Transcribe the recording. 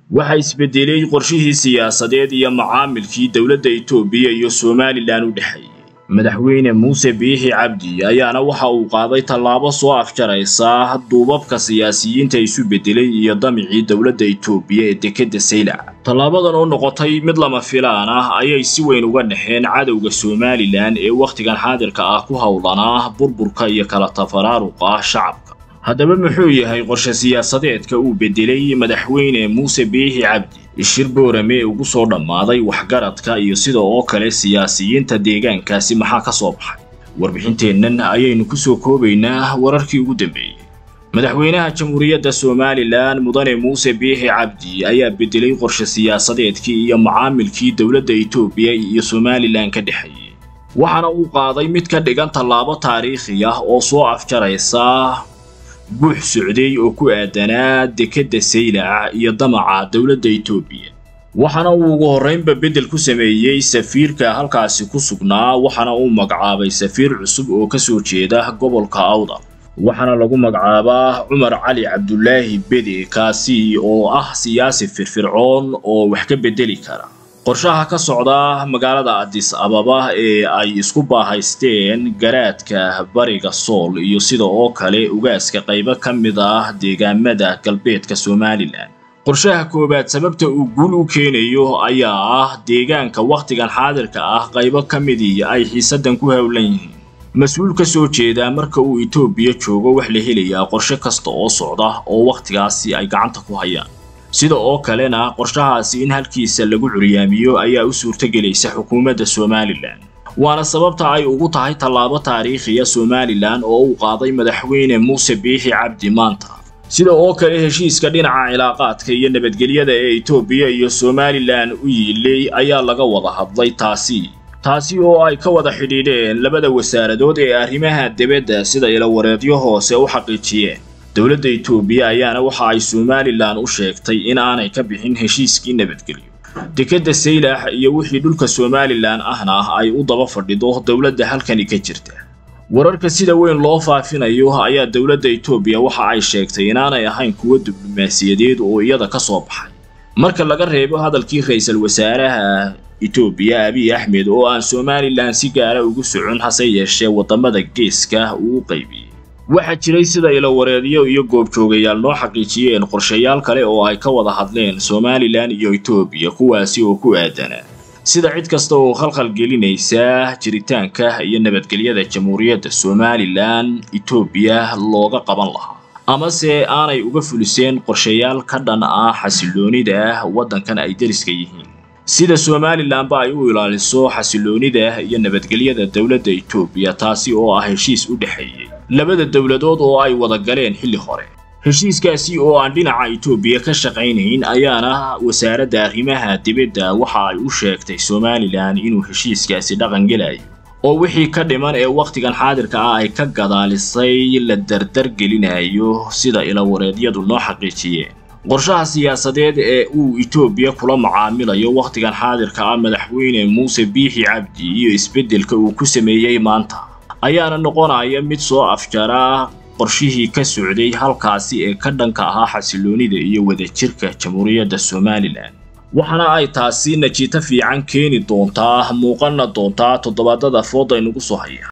waxaa isbedelay qorshihii siyaasadeed iyo macaamilkii dowladda itoobiya iyo somalilan u dhexeeyey madaxweyne muuse biixi cabdi ayaana waxa uu qaaday tallaabo soo afjaraysa duubabka siyaasiyiinta isu bedelay iyo damicii dowladda itoobiya ee dekedda saylac tallaabadan oo noqotay mid lama filaan ah ayay si weyn uga dhexeen cadowga somalilan ee wakhtigan xaadirka ah ku howlanaa burburka iyo kala tafaraaruqa shacabka haddaba muxuu yahay qorshe siyaasadeedka uu bedelay madaxweyne muuse biixi cabdi ishir boorame ugu soo dhammaaday waxgaradka iyo sida oo kale siyaasiyiinta deegaankaasi maxaa ka soo baxay warbixinteennan ayaynu ku soo koobaynaa wararkii ugu dambeeyey madaxweynaha jamhuuriyadda somalilan mudane muuse biixi cabdi ayaa bedelay qorshe siyaasadeedkii iyo macaamilkii dowladda itoobiya iyo somalilan ka dhexeeyey waxaana uu qaaday mid ka dhigan tallaabo taariikhi ah oo soo afjaraysa buux socday oo ku aadanaa dekedda saylac iyo damaca dowladda itoobiya waxaana uu ugu horraynba beddel ku sameeyey safiirka halkaasi ku sugnaa waxaana uu magacaabay safiir cusub oo ka soo jeeda gobolka awdal waxaana lagu magacaabaa cumar cali cabdulaahi bede kaasi oo ah siyaasi firfircoon oo wax ka beddeli kara qorshaha ka socda magaalada adis ababa ee ay isku baahaysteen garaadka bariga sool iyo sida oo kale ugaaska qaybo ka mid ah deegaamada galbeedka somalilan qorshaha koowaad sababta uu guul u keenayo ayaa ah deegaanka wakhtigan xaadirka ah qaybo ka midii ay xiisaddan ku howlan yihiin mas-uul ka soo jeedaa marka uu itoobiya joogo wax la helayaa qorshe kasta oo socda oo wakhtigaasi ay gacanta ku hayaan sida oo kalena qorshahaasi in halkiisa lagu curyaamiyo ayaa u suurtogelaysa xukuumadda somalilan waana sababta ay ugu tahay tallaabo taariikhiya somalilan oo uu qaaday madaxweyne muuse biixi cabdi maanta sida oo kale heshiiska dhinaca cilaaqaadka iyo nabadgelyada ee itoobiya iyo somalilan u yiilay ayaa laga wada hadlay taasi taasi oo ay ka wada xidhiidheen labada wasaaradood ee arrimaha dibadda sida ilawareedyo hoose u xaqiijiyeen dowladda itoobiya ayaana waxa ay somalilan u sheegtay in aanay ka bixin heshiiskii nabadgelyo dekedda saylax iyo wixii dhulka somalilan ahna ay u daba fadhido dowladda halkani ka jirta wararka sida weyn loo faafinayo ayaa dowladda itoobiya waxa ay sheegtay inaanay ahayn kuwo diblomaasiyadeed oo iyada ka soo baxay marka laga reebo hadalkii ra-iisul wasaaraha itoobiya abiy axmed oo aan somalilan si gaara ugu socon hase yeeshee waddamada geeska uu u qaybiyey waxaa jiray sida ilawareedyo iyo goobjoogayaal noo xaqiijiyeen qorshayaal kale oo ay ka wada hadleen somalilan iyo itoobiya kuwaasi oo ku aadanaa sida cid kasta oo khalkhal gelinaysa jiritaanka iyo nabadgelyada jamhuuriyadda somalilan itoobiya looga qaban lahaa amase aanay uga fuliseen qorshayaal ka dhan ah xasiloonida waddankan ay deriska yihiin sida somalilanba ay u ilaaliso xasiloonida iyo nabadgelyada dowladda itoobiya taasi oo ah heshiis u dhexeeyey labada dowladood oo ay wada galeen xilli hore heshiiskaasi oo aan dhinaca itoobiya ka shaqaynayn ayaana wasaaradda arrimaha dibadda waxa ay u sheegtay somalilan inuu heshiiskaasi dhaqan gelayo oo wixii ka dhiman ee wakhtigan xaadirka ah ay ka gadaalisay la dardar gelinayo sida ilawareedyadu noo xaqiijiyeen qorshaha siyaasadeed ee uu itoobiya kula macaamilayo wakhtigan xaadirka ah madaxweyne muuse biixi cabdi iyo isbeddelka uu ku sameeyey maanta ayaana noqonaya mid soo afjara qorshihii ka socday halkaasi ee ka dhanka ahaa xasiloonida iyo wadajirka jamhuuriyadda somalilan waxaana ay taasi najiito fiican keeni doontaa muuqana doontaa toddobaadada fooda inugu soo haya